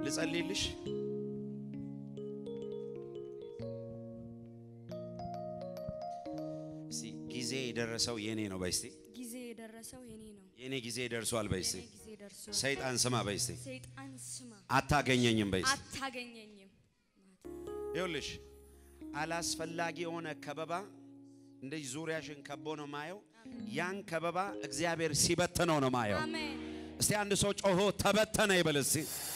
ልጸልይልሽ። እስቲ ጊዜ የደረሰው የኔ ነው በይ እስቲ። ጊዜ የደረሰው የኔ ነው። የኔ ጊዜ ደርሷል በይ እስቲ። የኔ ጊዜ ደርሶ ሰይጣን ስማ በይ እስቲ። ሰይጣን ስማ አታገኘኝም በይ እስቲ። አታገኘኝም። ይኸውልሽ አላስፈላጊ የሆነ ከበባ እንደዚህ ዙሪያሽን ከቦ ነው ማየው። ያን ከበባ እግዚአብሔር ሲበትነው ነው ማየው። አሜን እስቲ አንድ ሰው ጮሆ ተበተነ ይበል እስቲ።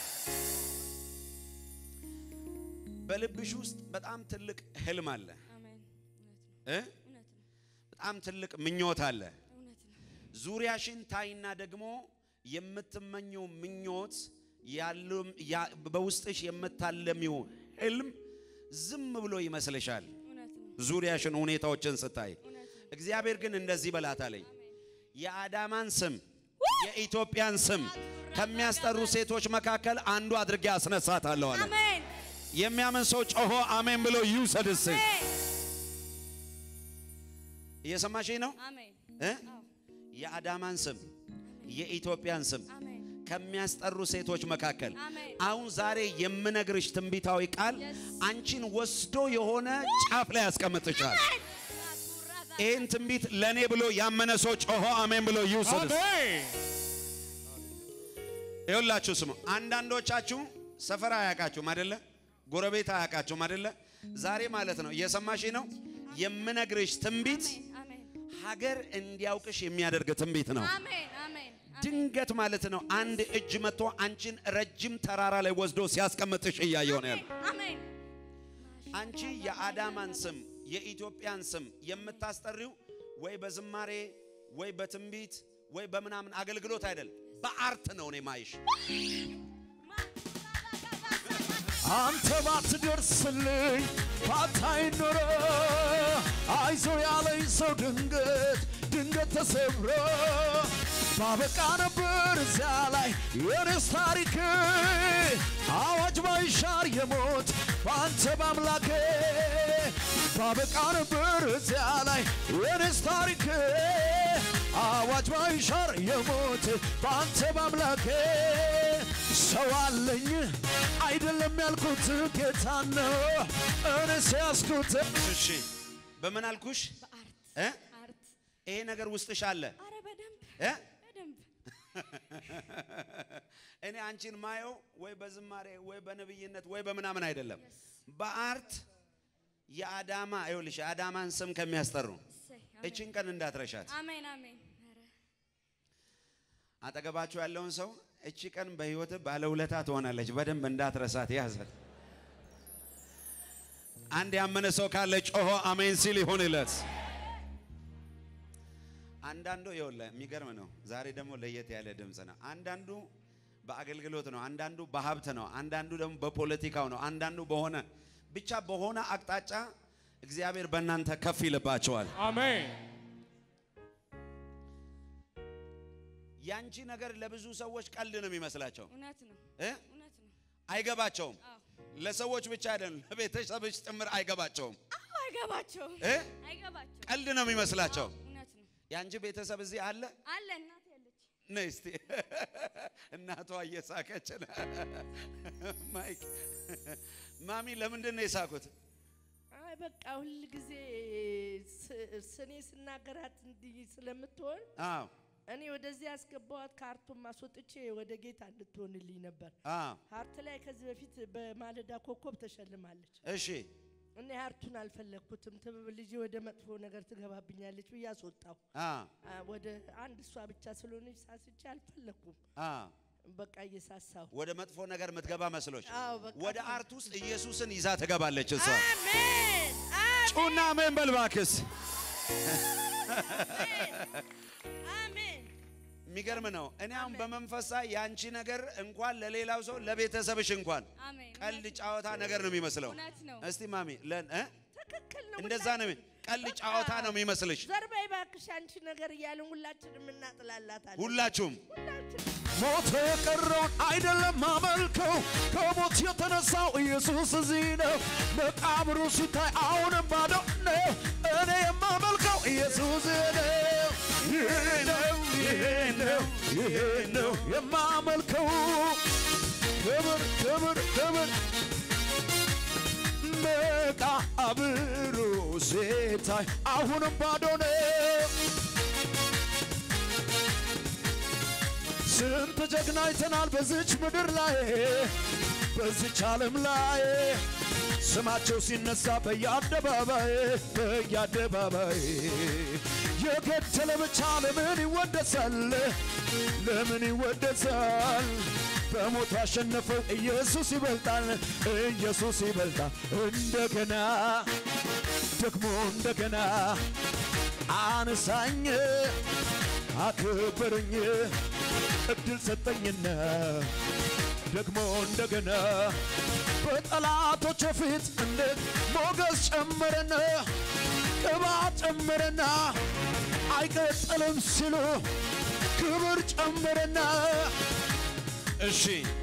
በልብሽ ውስጥ በጣም ትልቅ ህልም አለ አሜን። እውነት ነው እ እውነት ነው በጣም ትልቅ ምኞት አለ። እውነት ነው። ዙሪያሽን ታይና ደግሞ የምትመኘው ምኞት ያለም ያ- በውስጥሽ የምታለሚው ህልም ዝም ብሎ ይመስልሻል። እውነት ነው ዙሪያሽን ሁኔታዎችን ስታይ እውነት ነው። እግዚአብሔር ግን እንደዚህ በላት አለኝ። የአዳማን ስም የኢትዮጵያን ስም ከሚያስጠሩ ሴቶች መካከል አንዱ አድርጌ አስነሳታለሁ አለ። አሜን የሚያምን ሰው ጮሆ አሜን ብሎ ይውሰድ። እስኪ አሜን እየሰማሽኝ ነው አሜን እ? አዎ የአዳማን ስም የኢትዮጵያን ስም አሜን ከሚያስጠሩ ሴቶች መካከል አሜን አሁን ዛሬ የምነግርሽ ትንቢታዊ ቃል Yes. አንቺን ወስዶ የሆነ ጫፍ ላይ ያስቀምጥሻል። ይህን ትንቢት ለእኔ ብሎ ያመነ ሰው ጮሆ አሜን ብሎ ይውሰድ። ይኸውላችሁ ስሙ። አንዳንዶቻችሁ ሰፈር አያውቃችሁም አይደለ? ጎረቤት አያውቃችሁም አይደለ? ዛሬ ማለት ነው እየሰማሽ ነው የምነግርሽ ትንቢት አሜን ሀገር እንዲያውቅሽ የሚያደርግ ትንቢት ነው። አሜን አሜን ድንገት ማለት ነው አንድ እጅ መጥቶ አንቺን ረጅም ተራራ ላይ ወስዶ ሲያስቀምጥሽ እያየሁ ነው ያለው። አሜን አንቺ የአዳማን ስም የኢትዮጵያን ስም የምታስጠሪው ወይ በዝማሬ ወይ በትንቢት ወይ በምናምን አገልግሎት አይደል፣ በአርት ነው እኔ ማይሽ። አንተ ባትደርስልኝ ባታይ ኖሮ አይዞ ያለኝ ሰው ድንገት ድንገት ተሰብሮ ባበቃ ነበር እዚያ ላይ የኔስ ታሪክ አዋጅ ባይሻር የሞት በአንተ በአምላኬ ባበቃ ነበር እዚያ ላይ የኔስ ታሪክ አዋጅ ባይሻር የሞት በአንተ በአምላኬ ሰው አለኝ አይደለም ያልኩት ጌታ ነው እኔ ሲያስኩት እሺ በምን አልኩሽ? በአርት እ? አርት ይሄ ነገር ውስጥሽ አለ አረ በደንብ እ? በደንብ እኔ አንቺን ማየው ወይ በዝማሬ ወይ በነብይነት ወይ በምናምን አይደለም፣ በአርት የአዳማ ይኸውልሽ የአዳማን ስም ከሚያስጠሩ እሰይ እችን ቀን እንዳትረሻት። አሜን አሜን አረ አጠገባችሁ ያለውን ሰው እቺ ቀን በህይወት ባለውለታ ትሆናለች፣ በደንብ እንዳትረሳት ያዘት። አንድ ያመነ ሰው ካለ ጮሆ አሜን ሲል ይሁንለት። አንዳንዱ ይኸውልህ የሚገርም ነው። ዛሬ ደግሞ ለየት ያለ ድምፅ ነው። አንዳንዱ በአገልግሎት ነው፣ አንዳንዱ በሀብት ነው፣ አንዳንዱ ደግሞ በፖለቲካው ነው፣ አንዳንዱ በሆነ ብቻ በሆነ አቅጣጫ እግዚአብሔር በእናንተ ከፍ ይልባቸዋል። አሜን ያንቺ ነገር ለብዙ ሰዎች ቀልድ ነው የሚመስላቸው እውነት ነው እ? እውነት ነው አይገባቸውም። አዎ ለሰዎች ብቻ አይደለም ለቤተሰብሽ ጭምር አይገባቸውም አዎ አይገባቸውም እ? አይገባቸውም ቀልድ ነው የሚመስላቸው። እውነት ነው የአንቺ ቤተሰብ እዚህ አለ። አለ እናት ያለች ነይ እስቲ እናቷ እየሳቀች ነው። ማይክ ማሚ ለምንድን ነው የሳቁት? አይ በቃ ሁል ጊዜ ስኔ ስናገራት እንዲህ ስለምትሆን አዎ እኔ ወደዚህ ያስገባዋት ከአርቱም ማስወጥቼ ወደ ጌታ እንድትሆንልኝ ነበር። አዎ ሀርት ላይ ከዚህ በፊት በማለዳ ኮከብ ተሸልማለች። እሺ እኔ ሀርቱን አልፈለግኩትም። ትብብ ልጄ ወደ መጥፎ ነገር ትገባብኛለች ብዬ አስወጣሁ። አዎ አ፣ ወደ አንድ እሷ ብቻ ስለሆነች ሳስቼ አልፈለግኩም። አዎ በቃ እየሳሳሁ ወደ መጥፎ ነገር የምትገባ መስሎች አዎ፣ በቃ ወደ አርት ውስጥ ኢየሱስን ይዛ ትገባለች እሷ። አሜን ጩና አሜን በል እባክስ። አሜን የሚገርም ነው። እኔ አሁን በመንፈሳ የአንቺ ነገር እንኳን ለሌላው ሰው ለቤተሰብሽ እንኳን አሜን ቀልድ ጨዋታ ነገር ነው የሚመስለው። እውነት ነው እስቲ ማሚ ለን እ? ትክክል ነው። እንደዛ ነው ሁላችን- ቀልድ ጨዋታ ነው የሚመስልሽ። ዘርበይ እባክሽ አንቺ ነገር እያልን ሁላችንም እናጥላላታለን። ሁላችሁም ሁላችን ሞት የቀረውን አይደለም ማመልከው ከሞት የተነሳው ኢየሱስ እዚህ ነው። መቃብሩ ሲታይ አሁንም ባዶ ነው። እኔ የማመልከው ኢየሱስ ነው። ይሄ ነው ይሄ ነው ይሄ ነው የማመልከው ክብር ክብር ክብር መቃብሩ ሲታይ አሁንም ባዶ ነው። ስንት ጀግና አይተናል በዚች ምድር ላይ በዚች ዓለም ላይ ስማቸው ሲነሳ በየአደባባይ በየአደባባይ የገደለ ብቻ ለምን ይወደሳል? ለምን ይወደሳል? በሞት ያሸነፈው ኢየሱስ ይበልጣል፣ ኢየሱስ ይበልጣል። እንደገና ደግሞ እንደገና አነሳኝ አክብርኝ እድል ሰጠኝና ደግሞ እንደገና በጠላቶች ፊት እንዴት ሞገስ ጨመረና ቅባት ጨመረና አይቀጥልም ሲሉ ክብር ጨመረና እሺ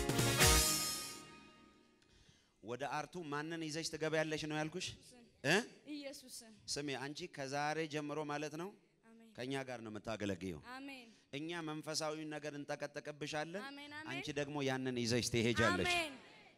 ወደ አርቱ ማንን ይዘሽ ትገበያለሽ ነው ያልኩሽ እ ኢየሱስን ስሜ አንቺ ከዛሬ ጀምሮ ማለት ነው አሜን ከኛ ጋር ነው የምታገለግየው። አሜን እኛ መንፈሳዊ ነገር እንጠቀጠቅብሻለን፣ አሜን አሜን አንቺ ደግሞ ያንን ይዘሽ ትሄጃለሽ። አሜን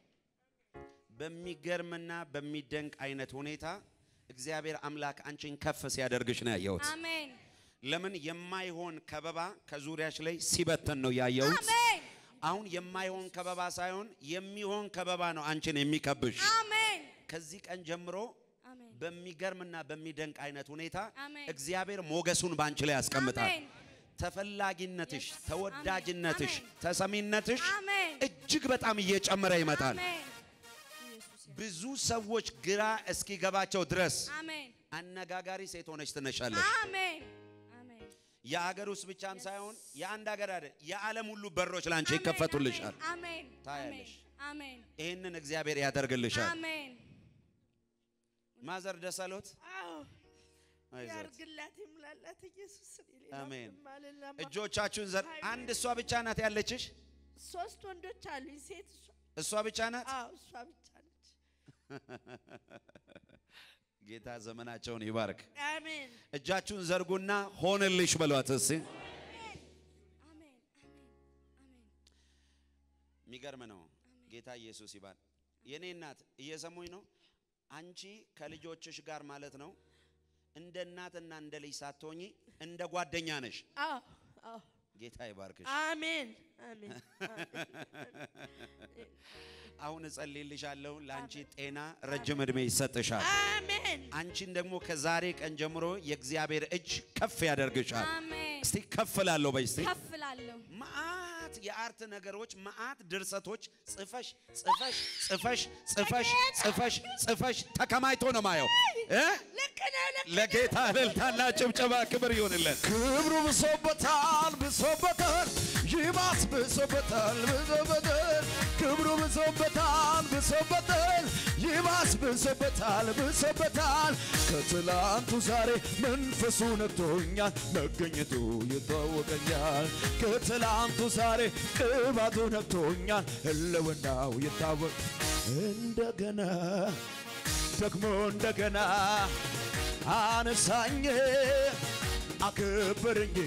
በሚገርምና በሚደንቅ አይነት ሁኔታ እግዚአብሔር አምላክ አንቺን ከፍ ሲያደርግሽ ነው ያየሁት። አሜን ለምን የማይሆን ከበባ ከዙሪያሽ ላይ ሲበተን ነው ያየሁት። አሜን አሁን የማይሆን ከበባ ሳይሆን የሚሆን ከበባ ነው አንቺን የሚከብሽ። አሜን ከዚህ ቀን ጀምሮ አሜን በሚገርምና በሚደንቅ አይነት ሁኔታ አሜን። እግዚአብሔር ሞገሱን ባንቺ ላይ ያስቀምጣል። አሜን ተፈላጊነትሽ፣ Yes. ተወዳጅነትሽ፣ አሜን። ተሰሚነትሽ አሜን እጅግ በጣም እየጨመረ ይመጣል። አሜን ኢየሱስ ያ- ብዙ ሰዎች ግራ እስኪገባቸው ድረስ አሜን አነጋጋሪ ሴት ሆነች ትነሻለሽ። አሜን አሜን የሀገር ውስጥ ብቻም ሳይሆን የአንድ ሀገር አይደል የዓለም ሁሉ በሮች ላንቺ ይከፈቱልሻል። አሜን ታያለሽ። አሜን ይህንን እግዚአብሔር ያደርግልሻል። አሜን ማዘር ደስ አሎት? አዎ አይዞት። ያርግላት ይሙላላት ኢየሱስ ሌላ አሜን። ምንም አልልም። እጆቻችሁን ዘር አንድ እሷ ብቻ ናት ያለችሽ? ሶስት ወንዶች አሉኝ ሴት እሷ እሷ ብቻ ናት? አዎ እሷ ብቻ ነች ጌታ ዘመናቸውን ይባርክ። አሜን እጃችሁን ዘርጉና ሆንልሽ በሏት እስቲ። አሜን አሜን አሜን የሚገርም ነው። ጌታ ኢየሱስ ይባል። የኔ እናት እየሰሙኝ ነው። አንቺ ከልጆችሽ ጋር ማለት ነው እንደ እናትና እንደ ልጅ ሳትሆኚ እንደ ጓደኛ ነሽ። አዎ አዎ ጌታ ይባርክሽ። አሜን አሜን አሁን እጸልይልሻለሁ። ለአንቺ ጤና፣ ረጅም ዕድሜ ይሰጥሻል። አሜን አንቺን ደግሞ ከዛሬ ቀን ጀምሮ የእግዚአብሔር እጅ ከፍ ያደርግሻል። አሜን እስቲ ከፍ ላለሁ በይ እስቲ ከፍ እላለሁ መዓት የአርት ነገሮች መዓት ድርሰቶች ጽፈሽ ጽፈሽ ጽፈሽ ጽፈሽ ጽፈሽ ጽፈሽ ተከማይቶ ነው ማየው እ ልክ ነው ልክ ለጌታ እልልታና ጭብጨባ ክብር ይሁንለት። ክብሩ ብሶበታል ብሶበታል ይባስ ብሶበታል ብሶበታል ክብሩ ብሶበታል ብሶበታል ይባስ ብሶበታል ብሶበታል ከትላንቱ ዛሬ መንፈሱ ነክቶኛል መገኘቱ ይታወቀኛል ከትላንቱ ዛሬ ቅባቱ ነክቶኛል ህልውናው ይታወቅ እንደገና ደግሞ እንደገና አነሳኝ አክብርኝ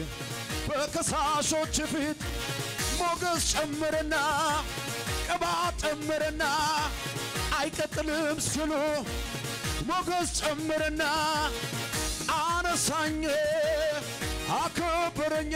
በከሳሾች ፊት ሞገስ ጨምርና ቅባት ጨምርና አይቀጥልም ሲሉ ሞገስ ጨምርና አነሳኝ አክብርኝ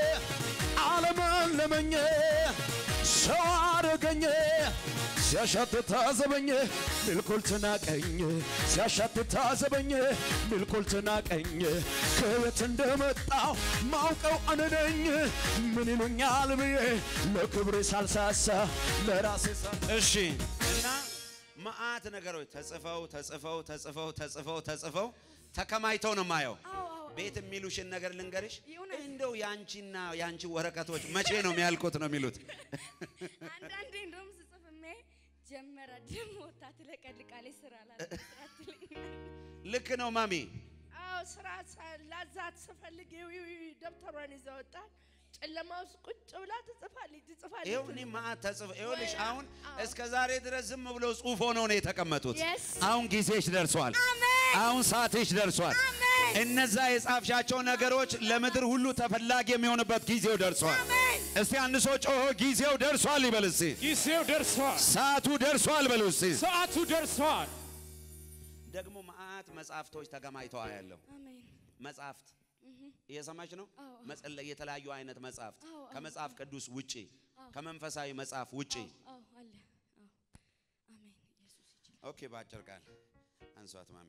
አለመለመኝ ሰው አረገኝ ሲያሻትት ታዘበኝ ሚልኩል ትናቀኝ ሲያሻትት ታዘበኝ ሚልኩል ትናቀኝ ከየት እንደመጣው ማውቀው እኔ ነኝ ምን ይሉኛል ብዬ ለክብሬ ሳልሳሳ ለራሴ ሳ እሺ እና መዓት ነገሮች ተጽፈው ተጽፈው ተጽፈው ተጽፈው ተጽፈው ተከማይተው ነው ማየው። አዎ አዎ ቤት የሚሉሽን ነገር ልንገርሽ፣ የእውነት? እንደው ያንቺና ያንቺ ወረቀቶች መቼ ነው የሚያልቁት ነው የሚሉት። አንዳንዴ እንደውም ስጽፍሜ ጀመረ ደግሞ ወታ ትለቀልቃለች ስራ ላለ ስራ ትለኛለች። ልክ ነው ማሚ። አዎ ስራ ሳ- ላዛት ስፈልግ ይው ይው ይው ደብተሯን ይዛ ወጣ ጨለማ ውስጥ ቁጭ ብላ ትጽፋለች ትጽፋለች ይኸው እኔ መዓት ተጽፈ ይኸውልሽ፣ ወይ- አሁን አዎ። እስከ ዛሬ ድረስ ዝም ብሎ ጽሁፍ ሆነው ነው የተቀመጡት። Yes. አሁን ጊዜሽ ደርሷል። አሜን አሁን ሰዓትሽ ደርሷል። አሜን እነዛ የጻፍሻቸው ነገሮች ለምድር ሁሉ ተፈላጊ የሚሆንበት ጊዜው ደርሷል። እስቲ አንድ ሰው ጮሆ ጊዜው ደርሷል ይበል እስቲ። ጊዜው ደርሷል። ሰዓቱ ደርሷል በሉ እስቲ። ሰዓቱ ደርሷል። ደግሞ መዓት መጽሐፍቶች ተገማኝተዋ ያለው አሜን። መጽሐፍት እየሰማች ነው። አዎ። መጸለይ የተለያዩ አይነት መጽሐፍት አዎ፣ አዎ። ከመጽሐፍ ቅዱስ ውጪ ከመንፈሳዊ መጽሐፍ ውጪ አዎ አለ። አዎ አሜን። ኢየሱስ ይችላል። ኦኬ፣ በአጭር ቃል አንሷት ማሚ።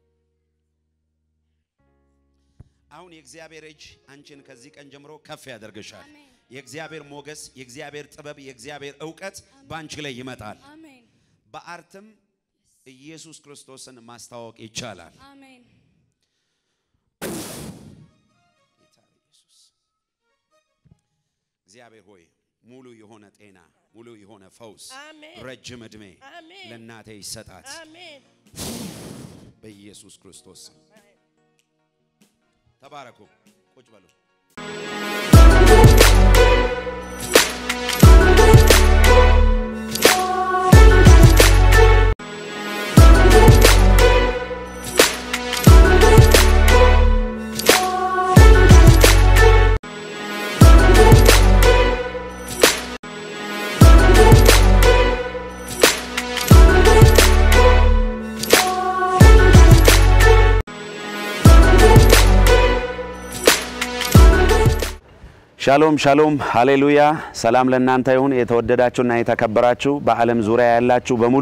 አሁን የእግዚአብሔር እጅ አንቺን ከዚህ ቀን ጀምሮ ከፍ ያደርግሻል። አሜን። የእግዚአብሔር ሞገስ፣ የእግዚአብሔር ጥበብ፣ የእግዚአብሔር እውቀት በአንቺ ላይ ይመጣል። አሜን። በአርትም ኢየሱስ ክርስቶስን ማስታወቅ ይቻላል። አሜን። ጌታ ኢየሱስ እግዚአብሔር ሆይ ሙሉ የሆነ ጤና፣ ሙሉ የሆነ ፈውስ፣ አሜን። ረጅም ዕድሜ አሜን። ለእናቴ ይሰጣት አሜን። በኢየሱስ ክርስቶስ ስም። ተባረኩ። ቁጭ በሉ። ሻሎም ሻሎም፣ ሃሌሉያ። ሰላም ለእናንተ ይሁን። የተወደዳችሁና የተከበራችሁ በዓለም ዙሪያ ያላችሁ በሙሉ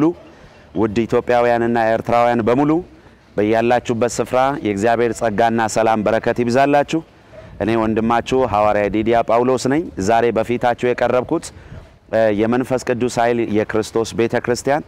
ውድ ኢትዮጵያውያንና ኤርትራውያን በሙሉ በያላችሁበት ስፍራ የእግዚአብሔር ጸጋና ሰላም በረከት ይብዛላችሁ። እኔ ወንድማችሁ ሐዋርያ ዲዲያ ጳውሎስ ነኝ። ዛሬ በፊታችሁ የቀረብኩት እ የመንፈስ ቅዱስ ኃይል የክርስቶስ ቤተ ክርስቲያን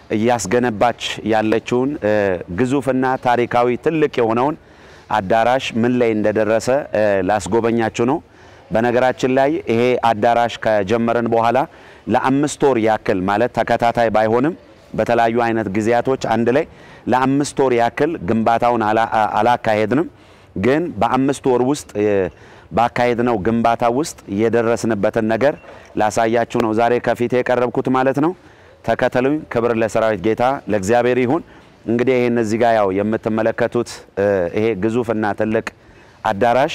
እያስገነባች ያለችውን እ ግዙፍና ታሪካዊ ትልቅ የሆነውን አዳራሽ ምን ላይ እንደደረሰ እ ላስጎበኛችሁ ነው። በነገራችን ላይ ይሄ አዳራሽ ከጀመረን በኋላ ለአምስት ወር ያክል ማለት ተከታታይ ባይሆንም በተለያዩ አይነት ጊዜያቶች አንድ ላይ ለአምስት ወር ያክል ግንባታውን አላ- አላካሄድንም። ግን በአምስት ወር ውስጥ እ ባካሄድነው ግንባታ ውስጥ የደረስንበትን ነገር ላሳያችሁ ነው ዛሬ ከፊቴ የቀረብኩት ማለት ነው። ተከተሉኝ። ክብር ለሰራዊት ጌታ ለእግዚአብሔር ይሁን። እንግዲህ ይህን እዚህ ጋር ያው የምትመለከቱት እ ይሄ ግዙፍና ትልቅ አዳራሽ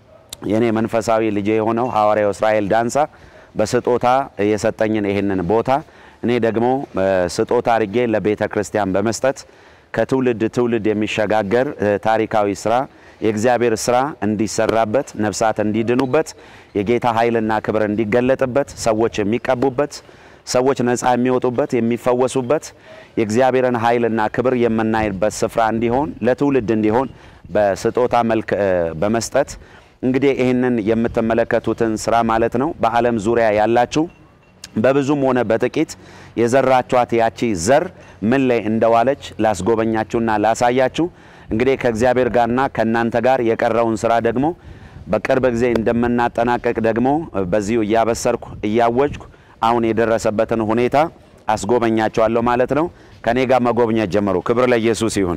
የኔ መንፈሳዊ ልጄ የሆነው ሐዋርያው እስራኤል ዳንሳ በስጦታ የሰጠኝን ይህንን ቦታ እኔ ደግሞ እ ስጦታ አድርጌ ለቤተ ክርስቲያን በመስጠት ከትውልድ ትውልድ የሚሸጋገር እ ታሪካዊ ስራ የእግዚአብሔር ስራ እንዲሰራበት፣ ነፍሳት እንዲድኑበት፣ የጌታ ኃይልና ክብር እንዲገለጥበት፣ ሰዎች የሚቀቡበት፣ ሰዎች ነፃ የሚወጡበት፣ የሚፈወሱበት፣ የእግዚአብሔርን ኃይልና ክብር የምናይበት ስፍራ እንዲሆን ለትውልድ እንዲሆን በስጦታ መልክ እ በመስጠት እንግዲህ ይህንን የምትመለከቱትን ስራ ማለት ነው በዓለም ዙሪያ ያላችሁ በብዙም ሆነ በጥቂት የዘራችኋት ያቺ ዘር ምን ላይ እንደዋለች ላስጎበኛችሁና ላሳያችሁ። እንግዲህ ከእግዚአብሔር ጋርና ከእናንተ ጋር የቀረውን ስራ ደግሞ በቅርብ ጊዜ እንደምናጠናቀቅ ደግሞ በዚሁ እያበሰርኩ እያወጅኩ አሁን የደረሰበትን ሁኔታ አስጎበኛቸዋለሁ ማለት ነው። ከኔ ጋር መጎብኘት ጀመሩ። ክብር ለኢየሱስ ይሁን።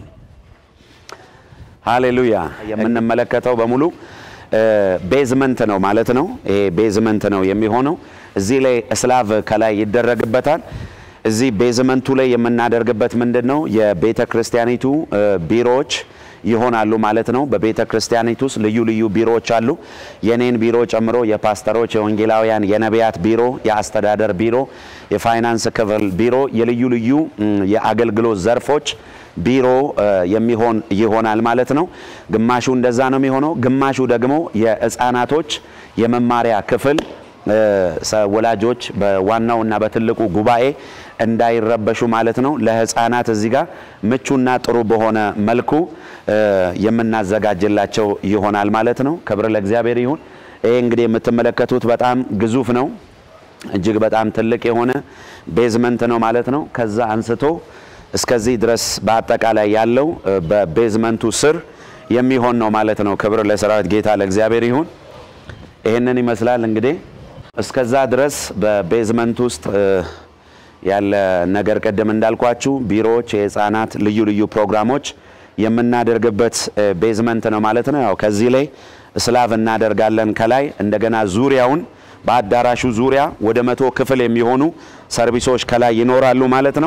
ሃሌሉያ። የምንመለከተው በሙሉ ቤዝመንት ነው ማለት ነው። ይሄ ቤዝመንት ነው የሚሆነው። እዚህ ላይ እስላቭ ከላይ ይደረግበታል። እዚህ ቤዝመንቱ ላይ የምናደርግበት ምንድን ነው? የቤተ ክርስቲያኒቱ እ ቢሮዎች ይሆናሉ ማለት ነው። በቤተ ክርስቲያኒቱ ውስጥ ልዩ ልዩ ቢሮዎች አሉ። የኔን ቢሮ ጨምሮ የፓስተሮች፣ የወንጌላውያን፣ የነቢያት ቢሮ፣ የአስተዳደር ቢሮ፣ የፋይናንስ ክፍል ቢሮ፣ የልዩ ልዩ ም፣ የአገልግሎት ዘርፎች ቢሮ እ የሚሆን ይሆናል ማለት ነው። ግማሹ እንደዛ ነው የሚሆነው። ግማሹ ደግሞ የህፃናቶች የመማሪያ ክፍል እ ሰ- ወላጆች በዋናው እና በትልቁ ጉባኤ እንዳይረበሹ ማለት ነው። ለህፃናት እዚህ ጋር ምቹና ጥሩ በሆነ መልኩ እ የምናዘጋጅላቸው ይሆናል ማለት ነው። ክብር ለእግዚአብሔር ይሁን። ይሄ እንግዲህ የምትመለከቱት በጣም ግዙፍ ነው። እጅግ በጣም ትልቅ የሆነ ቤዝመንት ነው ማለት ነው። ከዛ አንስቶ እስከዚህ ድረስ በአጠቃላይ ያለው እ በቤዝመንቱ ስር የሚሆን ነው ማለት ነው። ክብር ለሰራዊት ጌታ ለእግዚአብሔር ይሁን። ይህንን ይመስላል እንግዲህ እስከዛ ድረስ በቤዝመንት ውስጥ እ ያለ ነገር ቅድም እንዳልኳችሁ ቢሮዎች፣ የህፃናት ልዩ ልዩ ፕሮግራሞች የምናደርግበት እ ቤዝመንት ነው ማለት ነው። ያው ከዚህ ላይ እስላቭ እናደርጋለን ከላይ እንደገና ዙሪያውን በአዳራሹ ዙሪያ ወደ መቶ ክፍል የሚሆኑ ሰርቪሶች ከላይ ይኖራሉ ማለት ነው።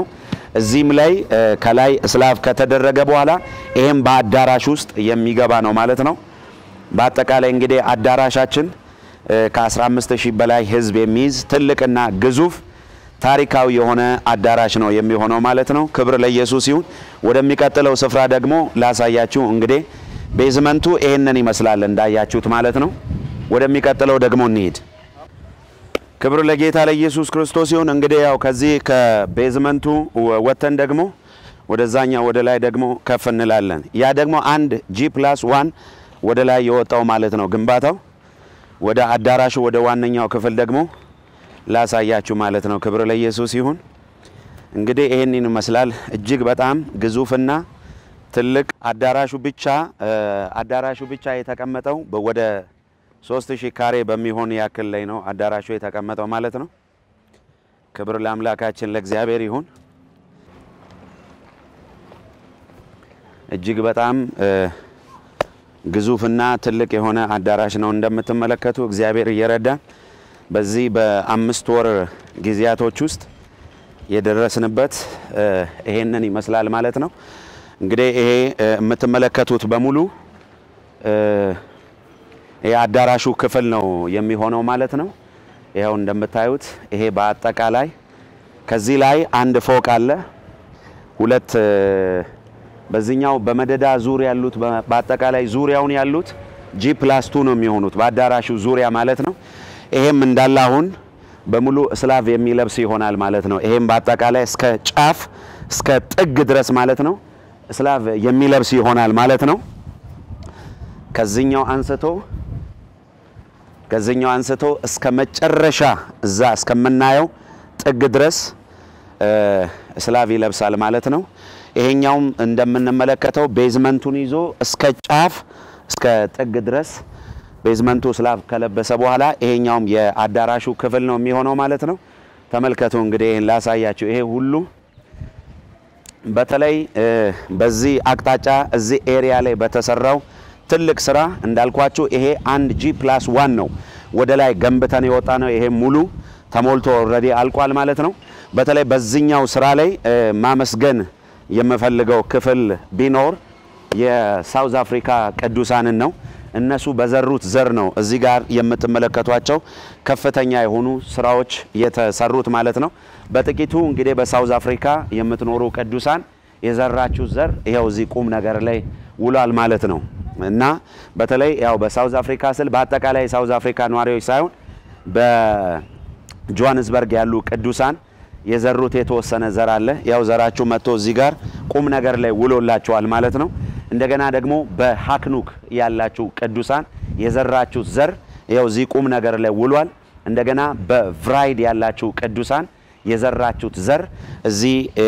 እዚህም ላይ እ፣ ከላይ እስላፍ ከተደረገ በኋላ ይሄም በአዳራሽ ውስጥ የሚገባ ነው ማለት ነው። በአጠቃላይ እንግዲህ አዳራሻችን እ፣ ከ15 ሺህ በላይ ህዝብ የሚይዝ ትልቅና ግዙፍ ታሪካዊ የሆነ አዳራሽ ነው የሚሆነው ማለት ነው። ክብር ለኢየሱስ ይሁን። ወደሚቀጥለው ስፍራ ደግሞ ላሳያችሁ። እንግዲህ ቤዝመንቱ ይሄንን ይመስላል እንዳያችሁት ማለት ነው። ወደሚቀጥለው ደግሞ እንሂድ። ክብር ለጌታ ለኢየሱስ ክርስቶስ ይሁን። እንግዲህ ያው ከዚህ ከቤዝመንቱ ወ- ወጥተን ደግሞ ወደዛኛው ወደ ላይ ደግሞ ከፍ እንላለን። ያ ደግሞ አንድ ጂ ፕላስ ዋን ወደ ላይ የወጣው ማለት ነው ግንባታው። ወደ አዳራሹ ወደ ዋነኛው ክፍል ደግሞ ላሳያችሁ ማለት ነው። ክብር ለኢየሱስ ይሁን። እንግዲህ ይህንን ይመስላል። እጅግ በጣም ግዙፍና ትልቅ አዳራሹ ብቻ እ፣ አዳራሹ ብቻ የተቀመጠው በ- ወደ ሶስት ሺህ ካሬ በሚሆን ያክል ላይ ነው አዳራሹ የተቀመጠው ማለት ነው። ክብር ለአምላካችን ለእግዚአብሔር ይሁን። እጅግ በጣም እ፣ ግዙፍና ትልቅ የሆነ አዳራሽ ነው እንደምትመለከቱ እግዚአብሔር እየረዳን በዚህ በአምስት ወር ጊዜያቶች ውስጥ የደረስንበት እ፣ ይሄንን ይመስላል ማለት ነው። እንግዲህ ይሄ እ፣ የምትመለከቱት በሙሉ እ፣ የአዳራሹ ክፍል ነው የሚሆነው ማለት ነው። ይኸው እንደምታዩት ይሄ በአጠቃላይ ከዚህ ላይ አንድ ፎቅ አለ። ሁለት እ፣ በዚህኛው በመደዳ ዙር ያሉት በ- በአጠቃላይ ዙሪያውን ያሉት ጂ ፕላስ ቱ ነው የሚሆኑት በአዳራሹ ዙሪያ ማለት ነው። ይሄም እንዳለ አሁን በሙሉ እስላቭ የሚለብስ ይሆናል ማለት ነው። ይሄም በአጠቃላይ እስከ ጫፍ እስከ ጥግ ድረስ ማለት ነው እስላቭ የሚለብስ ይሆናል ማለት ነው። ከዚህኛው አንስቶ ከዚህኛው አንስቶ እስከ መጨረሻ እዛ እስከምናየው ጥግ ድረስ እ፣ እስላቭ ይለብሳል ማለት ነው። ይሄኛውም እንደምንመለከተው ቤዝመንቱን ይዞ እስከ ጫፍ እስከ ጥግ ድረስ ቤዝመንቱ እስላቭ ከለበሰ በኋላ ይሄኛውም የአዳራሹ ክፍል ነው የሚሆነው ማለት ነው። ተመልከቱ እንግዲህ ይህን ላሳያችሁ። ይሄ ሁሉ በተለይ እ፣ በዚህ አቅጣጫ እዚህ ኤሪያ ላይ በተሰራው ትልቅ ስራ እንዳልኳችሁ ይሄ አንድ ጂ ፕላስ ዋን ነው ወደ ላይ ገንብተን የወጣ ነው። ይሄ ሙሉ ተሞልቶ ኦልሬዲ አልቋል ማለት ነው። በተለይ በዚህኛው ስራ ላይ እ፣ ማመስገን የምፈልገው ክፍል ቢኖር የሳውዝ አፍሪካ ቅዱሳንን ነው። እነሱ በዘሩት ዘር ነው እዚህ ጋር የምትመለከቷቸው ከፍተኛ የሆኑ ስራዎች የተሰሩት ማለት ነው። በጥቂቱ እንግዲህ በሳውዝ አፍሪካ የምትኖሩ ቅዱሳን የዘራችሁ ዘር ይኸው እዚህ ቁም ነገር ላይ ውሏል ማለት ነው እና በተለይ ያው በሳውዝ አፍሪካ ስል በአጠቃላይ የሳውዝ አፍሪካ ነዋሪዎች ሳይሆን በጆሃንስበርግ ያሉ ቅዱሳን የዘሩት የተወሰነ ዘር አለ። ያው ዘራችሁ መጥቶ እዚህ ጋር ቁም ነገር ላይ ውሎላችኋል ማለት ነው። እንደገና ደግሞ በሀክኑክ ያላችሁ ቅዱሳን የዘራችሁ ዘር ያው እዚህ ቁም ነገር ላይ ውሏል። እንደገና በቭራይድ ያላችሁ ቅዱሳን የዘራችሁት ዘር እዚህ እ፣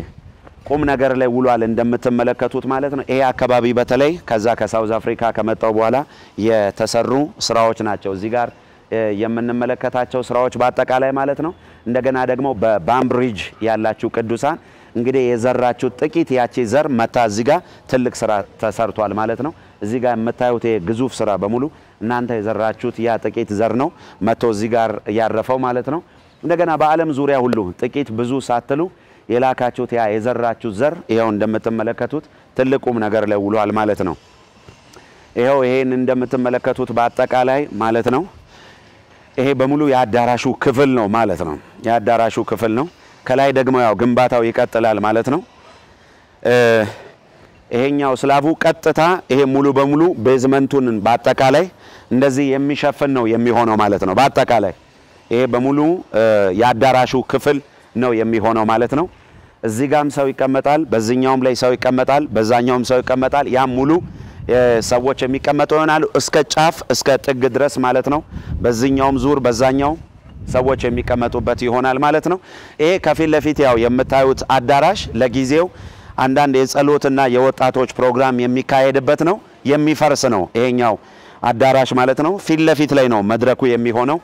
ቁም ነገር ላይ ውሏል እንደምትመለከቱት ማለት ነው። ይሄ አካባቢ በተለይ ከዛ ከሳውዝ አፍሪካ ከመጣው በኋላ የተሰሩ ስራዎች ናቸው እዚህ ጋር እ፣ የምንመለከታቸው ስራዎች በአጠቃላይ ማለት ነው። እንደገና ደግሞ በባምብሪጅ ያላችሁ ቅዱሳን እንግዲህ የዘራችሁ ጥቂት ያቺ ዘር መታ እዚህ ጋር ትልቅ ስራ ተሰርቷል ማለት ነው። እዚህ ጋር የምታዩት ይሄ ግዙፍ ስራ በሙሉ እናንተ የዘራችሁት ያ ጥቂት ዘር ነው መጥቶ እዚህ ጋር ያረፈው ማለት ነው። እንደገና በዓለም ዙሪያ ሁሉ ጥቂት ብዙ ሳትሉ የላካችሁት ያ የዘራችሁት ዘር ይኸው እንደምትመለከቱት ትልቁም ነገር ላይ ውሏል ማለት ነው። ይኸው ይሄን እንደምትመለከቱት በአጠቃላይ ማለት ነው ይሄ በሙሉ የአዳራሹ ክፍል ነው ማለት ነው። የአዳራሹ ክፍል ነው። ከላይ ደግሞ ያው ግንባታው ይቀጥላል ማለት ነው። እ፣ ይሄኛው ስላቡ ቀጥታ ይሄ ሙሉ በሙሉ ቤዝመንቱን በአጠቃላይ እንደዚህ የሚሸፍን ነው የሚሆነው ማለት ነው። በአጠቃላይ ይሄ በሙሉ እ፣ የአዳራሹ ክፍል ነው የሚሆነው ማለት ነው። እዚህ ጋም ሰው ይቀመጣል፣ በዚህኛውም ላይ ሰው ይቀመጣል፣ በዛኛውም ሰው ይቀመጣል። ያም ሙሉ እ፣ ሰዎች የሚቀመጡ ይሆናሉ እስከ ጫፍ እስከ ጥግ ድረስ ማለት ነው። በዚህኛውም ዙር በዛኛው ሰዎች የሚቀመጡበት ይሆናል ማለት ነው። ይሄ ከፊት ለፊት ያው የምታዩት አዳራሽ ለጊዜው አንዳንድ የጸሎትና የወጣቶች ፕሮግራም የሚካሄድበት ነው። የሚፈርስ ነው ይሄኛው አዳራሽ ማለት ነው። ፊት ለፊት ላይ ነው መድረኩ የሚሆነው።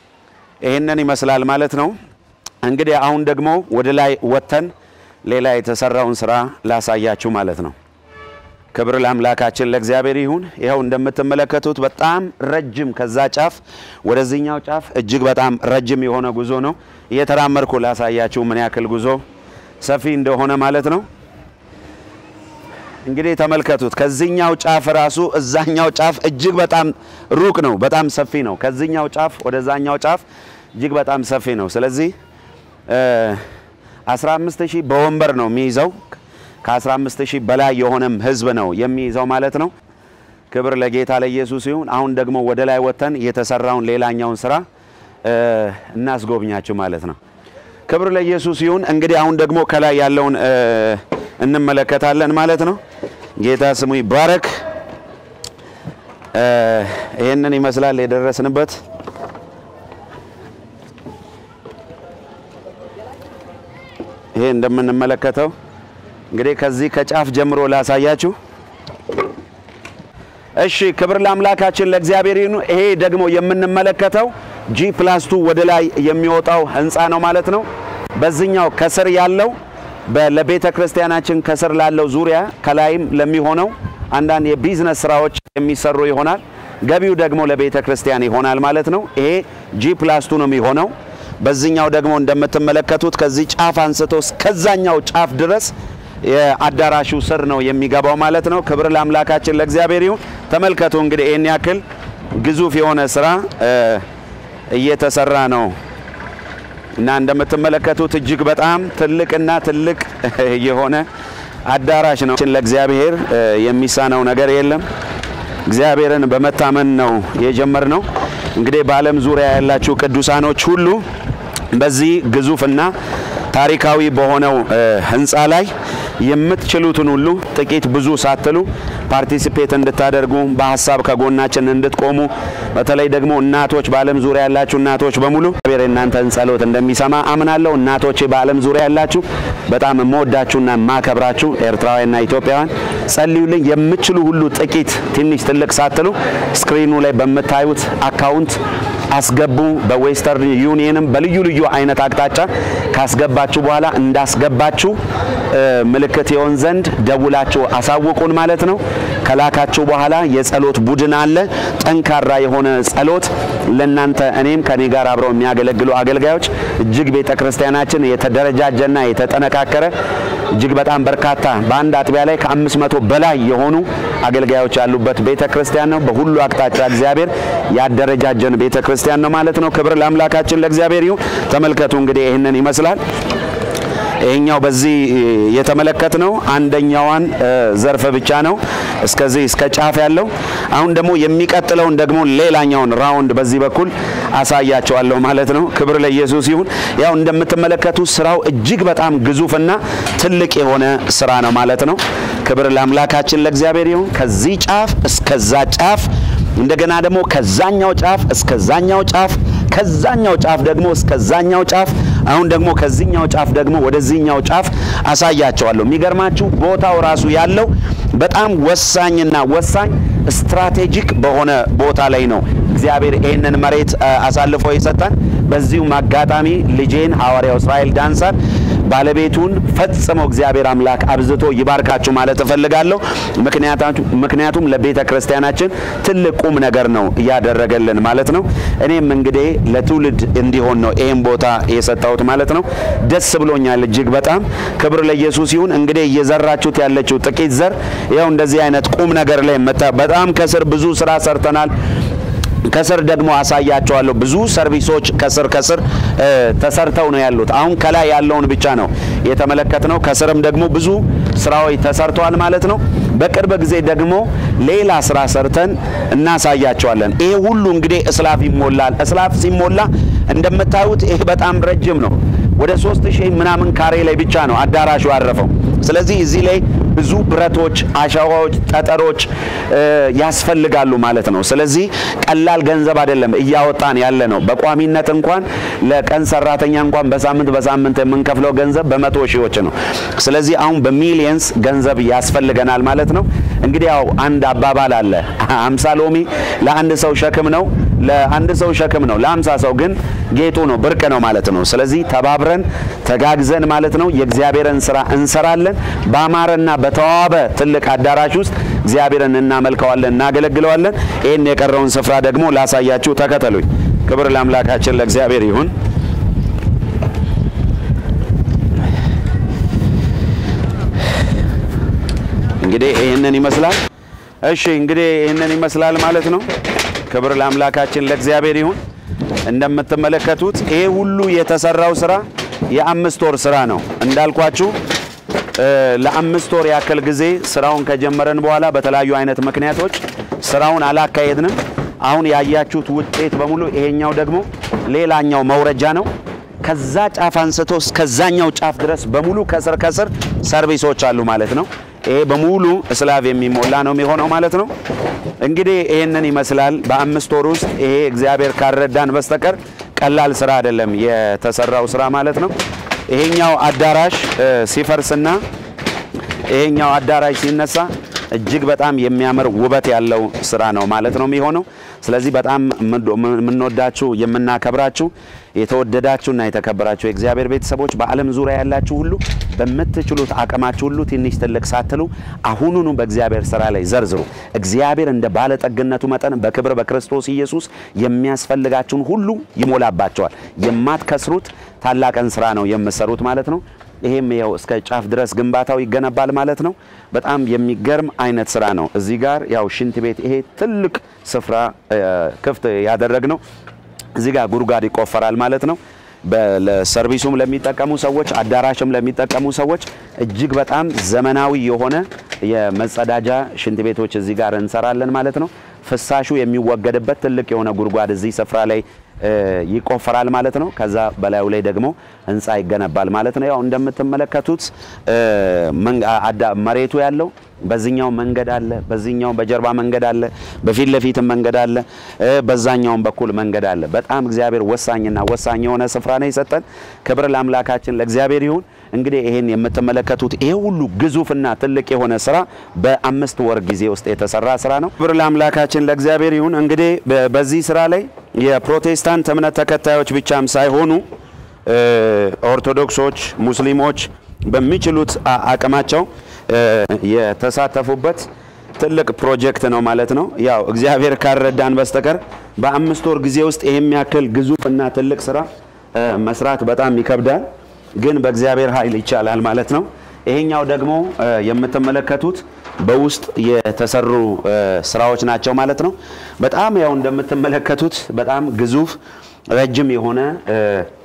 ይህንን ይመስላል ማለት ነው። እንግዲህ አሁን ደግሞ ወደ ላይ ወጥተን ሌላ የተሰራውን ስራ ላሳያችሁ ማለት ነው። ክብር ለአምላካችን ለእግዚአብሔር ይሁን። ይኸው እንደምትመለከቱት በጣም ረጅም ከዛ ጫፍ ወደዚህኛው ጫፍ እጅግ በጣም ረጅም የሆነ ጉዞ ነው። እየተራመድኩ ላሳያችሁ ምን ያክል ጉዞ ሰፊ እንደሆነ ማለት ነው። እንግዲህ ተመልከቱት። ከዚህኛው ጫፍ ራሱ እዛኛው ጫፍ እጅግ በጣም ሩቅ ነው፣ በጣም ሰፊ ነው። ከዚህኛው ጫፍ ወደዛኛው ጫፍ እጅግ በጣም ሰፊ ነው። ስለዚህ 15 ሺህ በወንበር ነው የሚይዘው። ከ15 ሺህ በላይ የሆነም ህዝብ ነው የሚይዘው ማለት ነው። ክብር ለጌታ ለኢየሱስ ይሁን። አሁን ደግሞ ወደ ላይ ወጥተን የተሰራውን ሌላኛውን ስራ እናስጎብኛችሁ ማለት ነው። ክብር ለኢየሱስ ይሁን። እንግዲህ አሁን ደግሞ ከላይ ያለውን እንመለከታለን ማለት ነው። ጌታ ስሙ ይባረክ። ይህንን ይመስላል የደረስንበት። ይሄ እንደምንመለከተው እንግዲህ ከዚህ ከጫፍ ጀምሮ ላሳያችሁ። እሺ፣ ክብር ለአምላካችን ለእግዚአብሔር ይሁን። ይሄ ደግሞ የምንመለከተው ጂ ፕላስ ቱ ወደ ላይ የሚወጣው ህንፃ ነው ማለት ነው። በዚህኛው ከስር ያለው ለቤተ ክርስቲያናችን ከስር ላለው ዙሪያ ከላይም ለሚሆነው አንዳንድ የቢዝነስ ስራዎች የሚሰሩ ይሆናል። ገቢው ደግሞ ለቤተ ክርስቲያን ይሆናል ማለት ነው። ይሄ ጂ ፕላስ ቱ ነው የሚሆነው። በዚህኛው ደግሞ እንደምትመለከቱት ከዚህ ጫፍ አንስቶ እስከዛኛው ጫፍ ድረስ የአዳራሹ ስር ነው የሚገባው ማለት ነው። ክብር ለአምላካችን ለእግዚአብሔር ይሁን። ተመልከቱ እንግዲህ ይህን ያክል ግዙፍ የሆነ ስራ እየተሰራ ነው እና እንደምትመለከቱት እጅግ በጣም ትልቅና ትልቅ የሆነ አዳራሽ ነው። ለእግዚአብሔር የሚሳነው ነገር የለም። እግዚአብሔርን በመታመን ነው የጀመርነው። እንግዲህ በዓለም ዙሪያ ያላችሁ ቅዱሳኖች ሁሉ በዚህ ግዙፍና ታሪካዊ በሆነው ህንፃ ላይ የምትችሉትን ሁሉ ጥቂት ብዙ ሳትሉ ፓርቲሲፔት እንድታደርጉ በሀሳብ ከጎናችን እንድትቆሙ በተለይ ደግሞ እናቶች በዓለም ዙሪያ ያላችሁ እናቶች በሙሉ እግዚአብሔር የእናንተን ጸሎት እንደሚሰማ አምናለሁ። እናቶቼ በዓለም ዙሪያ ያላችሁ በጣም የምወዳችሁና የማከብራችሁ ኤርትራውያንና ኢትዮጵያውያን ጸልዩልኝ። የምትችሉ ሁሉ ጥቂት ትንሽ ትልቅ ሳትሉ ስክሪኑ ላይ በምታዩት አካውንት አስገቡ። በዌስተርን ዩኒየንም በልዩ ልዩ አይነት አቅጣጫ ካስገባችሁ በኋላ እንዳስገባችሁ ምልክት ይሆን ዘንድ ደውላችሁ አሳውቁን ማለት ነው። ከላካችሁ በኋላ የጸሎት ቡድን አለ። ጠንካራ የሆነ ጸሎት ለናንተ እኔም ከኔ ጋር አብረው የሚያገለግሉ አገልጋዮች እጅግ ቤተ ክርስቲያናችን የተደረጃጀና የተጠነካከረ እጅግ በጣም በርካታ በአንድ አጥቢያ ላይ ከአምስት መቶ በላይ የሆኑ አገልጋዮች ያሉበት ቤተ ክርስቲያን ነው። በሁሉ አቅጣጫ እግዚአብሔር ያደረጃጀን ቤተ ክርስቲያን ነው ማለት ነው። ክብር ለአምላካችን ለእግዚአብሔር ይሁን። ተመልከቱ እንግዲህ ይህንን ይመስላል። ይሄኛው በዚህ የተመለከትነው አንደኛዋን ዘርፍ ብቻ ነው እስከዚህ እስከ ጫፍ ያለው። አሁን ደግሞ የሚቀጥለውን ደግሞ ሌላኛውን ራውንድ በዚህ በኩል አሳያቸዋለሁ ማለት ነው። ክብር ለኢየሱስ ይሁን። ያው እንደምትመለከቱ ስራው እጅግ በጣም ግዙፍና ትልቅ የሆነ ስራ ነው ማለት ነው። ክብር ለአምላካችን ለእግዚአብሔር ይሁን። ከዚህ ጫፍ እስከዛ ጫፍ እንደገና ደግሞ ከዛኛው ጫፍ እስከዛኛው ጫፍ ከዛኛው ጫፍ ደግሞ እስከዛኛው ጫፍ አሁን ደግሞ ከዚህኛው ጫፍ ደግሞ ወደዚህኛው ጫፍ አሳያቸዋለሁ። የሚገርማችሁ ቦታው ራሱ ያለው በጣም ወሳኝና ወሳኝ ስትራቴጂክ በሆነ ቦታ ላይ ነው እግዚአብሔር ይህንን መሬት አሳልፎ የሰጠን። በዚሁም አጋጣሚ ልጄን ሐዋርያው እስራኤል ዳንሳር ባለቤቱን ፈጽሞ እግዚአብሔር አምላክ አብዝቶ ይባርካችሁ ማለት እፈልጋለሁ። ምክንያቱም ለቤተ ክርስቲያናችን ትልቅ ቁም ነገር ነው እያደረገልን ማለት ነው። እኔም እንግዲህ ለትውልድ እንዲሆን ነው ይህም ቦታ የሰጠሁት ማለት ነው። ደስ ብሎኛል እጅግ በጣም ክብር ለኢየሱስ ይሁን። እንግዲህ እየዘራችሁት ያለችው ጥቂት ዘር ያው እንደዚህ አይነት ቁም ነገር ላይ መጣ። በጣም ከስር ብዙ ስራ ሰርተናል። ከስር ደግሞ አሳያቸዋለሁ። ብዙ ሰርቪሶች ከስር ከስር ተሰርተው ነው ያሉት። አሁን ከላይ ያለውን ብቻ ነው የተመለከትነው። ከስርም ደግሞ ብዙ ስራዎች ተሰርተዋል ማለት ነው። በቅርብ ጊዜ ደግሞ ሌላ ስራ ሰርተን እናሳያቸዋለን። ይሄ ሁሉ እንግዲህ እስላፍ ይሞላል። እስላፍ ሲሞላ እንደምታዩት ይሄ በጣም ረጅም ነው። ወደ ሶስት ሺህ ምናምን ካሬ ላይ ብቻ ነው አዳራሹ ያረፈው። ስለዚህ እዚህ ላይ ብዙ ብረቶች፣ አሸዋዎች፣ ጠጠሮች ያስፈልጋሉ ማለት ነው። ስለዚህ ቀላል ገንዘብ አይደለም እያወጣን ያለ ነው። በቋሚነት እንኳን ለቀን ሰራተኛ እንኳን በሳምንት በሳምንት የምንከፍለው ገንዘብ በመቶ ሺዎች ነው። ስለዚህ አሁን በሚሊየንስ ገንዘብ ያስፈልገናል ማለት ነው። እንግዲህ ያው አንድ አባባል አለ፣ አምሳ ሎሚ ለአንድ ሰው ሸክም ነው ለአንድ ሰው ሸክም ነው፣ ለአምሳ ሰው ግን ጌጡ ነው፣ ብርቅ ነው ማለት ነው። ስለዚህ ተባብረን ተጋግዘን ማለት ነው የእግዚአብሔርን ስራ እንሰራለን። በአማረና በተዋበ ትልቅ አዳራሽ ውስጥ እግዚአብሔርን እናመልከዋለን፣ እናገለግለዋለን። ይህን የቀረውን ስፍራ ደግሞ ላሳያችሁ፣ ተከተሉኝ። ክብር ለአምላካችን ለእግዚአብሔር ይሁን። እንግዲህ ይህንን ይመስላል። እሺ እንግዲህ ይህንን ይመስላል ማለት ነው። ክብር ለአምላካችን ለእግዚአብሔር ይሁን። እንደምትመለከቱት ይሄ ሁሉ የተሰራው ስራ የአምስት ወር ስራ ነው እንዳልኳችሁ እ፣ ለአምስት ወር ያክል ጊዜ ስራውን ከጀመረን በኋላ በተለያዩ አይነት ምክንያቶች ስራውን አላካሄድንም። አሁን ያያችሁት ውጤት በሙሉ ይሄኛው ደግሞ ሌላኛው መውረጃ ነው። ከዛ ጫፍ አንስቶ እስከዛኛው ጫፍ ድረስ በሙሉ ከስር ከስር ሰርቪሶች አሉ ማለት ነው። ይሄ በሙሉ እስላቭ የሚሞላ ነው የሚሆነው ማለት ነው። እንግዲህ ይህንን ይመስላል በአምስት ወር ውስጥ ይሄ እግዚአብሔር ካልረዳን በስተቀር ቀላል ስራ አይደለም የተሰራው ስራ ማለት ነው። ይሄኛው አዳራሽ እ፣ ሲፈርስና ይሄኛው አዳራሽ ሲነሳ እጅግ በጣም የሚያምር ውበት ያለው ስራ ነው ማለት ነው የሚሆነው። ስለዚህ በጣም የምንወዳችሁ የምናከብራችሁ የተወደዳችሁና የተከበራችሁ የእግዚአብሔር ቤተሰቦች በዓለም ዙሪያ ያላችሁ ሁሉ በምትችሉት አቅማችሁ ሁሉ ትንሽ ትልቅ ሳትሉ አሁኑኑ በእግዚአብሔር ስራ ላይ ዘርዝሩ። እግዚአብሔር እንደ ባለጠግነቱ መጠን በክብር በክርስቶስ ኢየሱስ የሚያስፈልጋችሁን ሁሉ ይሞላባቸዋል። የማትከስሩት ታላቅን ስራ ነው የምትሰሩት ማለት ነው። ይሄም ያው እስከ ጫፍ ድረስ ግንባታው ይገነባል ማለት ነው። በጣም የሚገርም አይነት ስራ ነው። እዚህ ጋር ያው ሽንት ቤት ይሄ ትልቅ ስፍራ እ፣ ክፍት ያደረግነው እዚህ ጋር ጉድጓድ ይቆፈራል ማለት ነው። በ- ለሰርቪሱም ለሚጠቀሙ ሰዎች፣ አዳራሽም ለሚጠቀሙ ሰዎች እጅግ በጣም ዘመናዊ የሆነ የመጸዳጃ ሽንት ቤቶች እዚህ ጋር እንሰራለን ማለት ነው። ፍሳሹ የሚወገድበት ትልቅ የሆነ ጉድጓድ እዚህ ስፍራ ላይ እ፣ ይቆፈራል ማለት ነው። ከዛ በላዩ ላይ ደግሞ ህንፃ ይገነባል ማለት ነው። ያው እንደምትመለከቱት እ፣ መን- አዳ- መሬቱ ያለው በዚህኛው መንገድ አለ፣ በዚህኛው በጀርባ መንገድ አለ፣ በፊት ለፊትም መንገድ አለ፣ እ፣ በዛኛውም በኩል መንገድ አለ። በጣም እግዚአብሔር ወሳኝና ወሳኝ የሆነ ስፍራ ነው የሰጠን። ክብር ለአምላካችን ለእግዚአብሔር ይሁን። እንግዲህ ይሄን የምትመለከቱት ይሄ ሁሉ ግዙፍና ትልቅ የሆነ ስራ በአምስት ወር ጊዜ ውስጥ የተሰራ ስራ ነው። ክብር ለአምላካችን ለእግዚአብሔር ይሁን። እንግዲህ በ- በዚህ ስራ ላይ የፕሮቴስታንት እምነት ተከታዮች ብቻም ሳይሆኑ እ፣ ኦርቶዶክሶች፣ ሙስሊሞች በሚችሉት አ- አቅማቸው እ፣ የተሳተፉበት ትልቅ ፕሮጀክት ነው ማለት ነው። ያው እግዚአብሔር ካልረዳን በስተቀር በአምስት ወር ጊዜ ውስጥ ይሄም ያክል ግዙፍ እና ትልቅ ስራ እ፣ መስራት በጣም ይከብዳል፣ ግን በእግዚአብሔር ኃይል ይቻላል ማለት ነው። ይሄኛው ደግሞ እ፣ የምትመለከቱት በውስጥ የተሰሩ እ፣ ስራዎች ናቸው ማለት ነው። በጣም ያው እንደምትመለከቱት በጣም ግዙፍ ረጅም የሆነ እ፣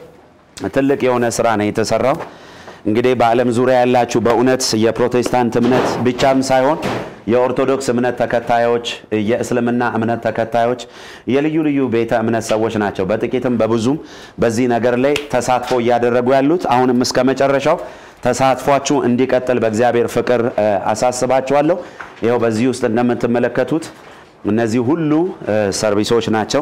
ትልቅ የሆነ ስራ ነው የተሰራው። እንግዲህ በዓለም ዙሪያ ያላችሁ በእውነት የፕሮቴስታንት እምነት ብቻም ሳይሆን የኦርቶዶክስ እምነት ተከታዮች፣ የእስልምና እምነት ተከታዮች፣ የልዩ ልዩ ቤተ እምነት ሰዎች ናቸው በጥቂትም በብዙም በዚህ ነገር ላይ ተሳትፎ እያደረጉ ያሉት። አሁንም እስከ መጨረሻው ተሳትፏችሁ እንዲቀጥል በእግዚአብሔር ፍቅር እ፣ አሳስባችኋለሁ። ይኸው በዚህ ውስጥ እንደምትመለከቱት እነዚህ ሁሉ እ፣ ሰርቪሶች ናቸው።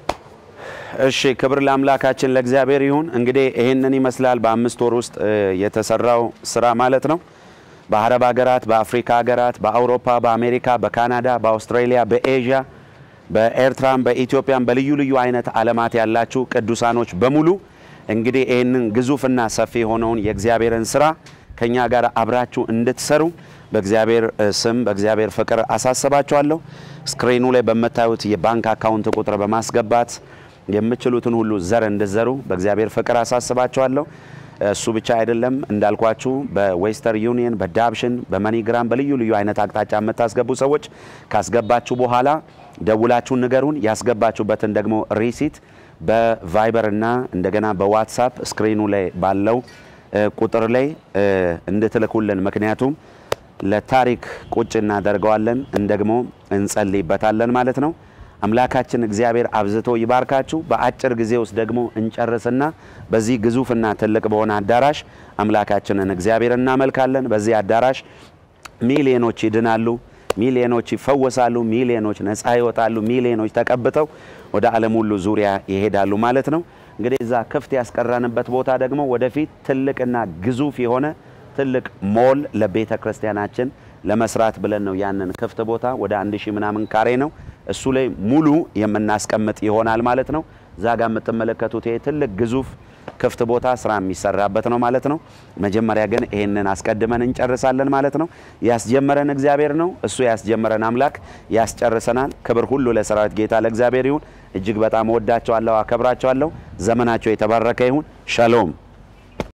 እሺ ክብር ለአምላካችን ለእግዚአብሔር ይሁን። እንግዲህ ይህንን ይመስላል በአምስት ወር ውስጥ እ፣ የተሰራው ስራ ማለት ነው። በአረብ ሀገራት፣ በአፍሪካ ሀገራት፣ በአውሮፓ፣ በአሜሪካ፣ በካናዳ፣ በአውስትራሊያ፣ በኤዥያ፣ በኤርትራም፣ በኢትዮጵያም በልዩ ልዩ አይነት ዓለማት ያላችሁ ቅዱሳኖች በሙሉ እንግዲህ ይህንን ግዙፍና ሰፊ የሆነውን የእግዚአብሔርን ስራ ከኛ ጋር አብራችሁ እንድትሰሩ በእግዚአብሔር እ፣ ስም በእግዚአብሔር ፍቅር አሳስባችኋለሁ። ስክሪኑ ላይ በምታዩት የባንክ አካውንት ቁጥር በማስገባት የምችሉትን ሁሉ ዘር እንድዘሩ በእግዚአብሔር ፍቅር አሳስባችኋለሁ። እሱ ብቻ አይደለም እንዳልኳችሁ በዌስተር ዩኒየን፣ በዳብሽን፣ በመኒግራም በልዩ ልዩ አይነት አቅጣጫ የምታስገቡ ሰዎች ካስገባችሁ በኋላ ደውላችሁ ንገሩን። ያስገባችሁበትን ደግሞ ሪሲት በቫይበር እና እንደገና በዋትሳፕ ስክሪኑ ላይ ባለው እ፣ ቁጥር ላይ እ፣ እንድትልኩልን ምክንያቱም ለታሪክ ቁጭ እናደርገዋለን እንደግሞ እንጸልይበታለን ማለት ነው። አምላካችን እግዚአብሔር አብዝቶ ይባርካችሁ። በአጭር ጊዜ ውስጥ ደግሞ እንጨርስና በዚህ ግዙፍና ትልቅ በሆነ አዳራሽ አምላካችንን እግዚአብሔር እናመልካለን። በዚህ አዳራሽ ሚሊዮኖች ይድናሉ፣ ሚሊዮኖች ይፈወሳሉ፣ ሚሊዮኖች ነፃ ይወጣሉ፣ ሚሊዮኖች ተቀብተው ወደ ዓለም ሁሉ ዙሪያ ይሄዳሉ ማለት ነው። እንግዲህ እዛ ክፍት ያስቀረንበት ቦታ ደግሞ ወደፊት ትልቅና ግዙፍ የሆነ ትልቅ ሞል ለቤተ ክርስቲያናችን ለመስራት ብለን ነው ያንን ክፍት ቦታ ወደ አንድ ሺህ ምናምን ካሬ ነው እሱ ላይ ሙሉ የምናስቀምጥ ይሆናል ማለት ነው። እዛ ጋር የምትመለከቱት ይሄ ትልቅ ግዙፍ ክፍት ቦታ ስራ የሚሰራበት ነው ማለት ነው። መጀመሪያ ግን ይሄንን አስቀድመን እንጨርሳለን ማለት ነው። ያስጀመረን እግዚአብሔር ነው። እሱ ያስጀመረን አምላክ ያስጨርሰናል። ክብር ሁሉ ለሰራዊት ጌታ ለእግዚአብሔር ይሁን። እጅግ በጣም እወዳቸዋለሁ፣ አከብራቸዋለሁ። ዘመናቸው የተባረከ ይሁን። ሻሎም